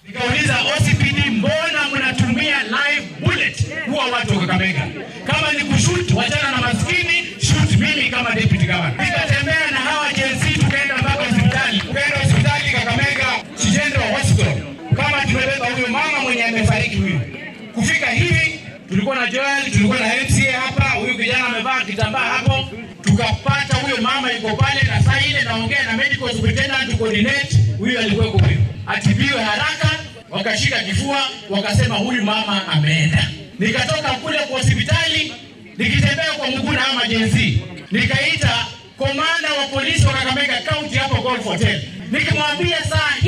Nikauliza OCPD, mbona mnatumia live bullet kuwa watu wa Kakamega? Kama ni kushoot, wachana na maskini, shoot mimi kama deputy governor. Nikatembea na hawa Gen Z tukaenda mpaka hospitali, tukaenda hospitali Kakamega General Hospital, kama tumebeba huyo mama mwenye amefariki huyu. Kufika hivi tulikuwa na Joel, tulikuwa na MCA hapa, huyu kijana amevaa kitambaa hapo, tukapata huyo mama yuko pale, na saa ile naongea na medical superintendent coordinate, huyu alikuwa huyo, atibiwe haraka. Wakashika kifua, wakasema huyu mama ameenda. Nikatoka kule kwa hospitali nikitembea kwa mguu na ama jenzi, nikaita komanda wa polisi wa Kakamega County hapo Golf Hotel, nikimwambia saa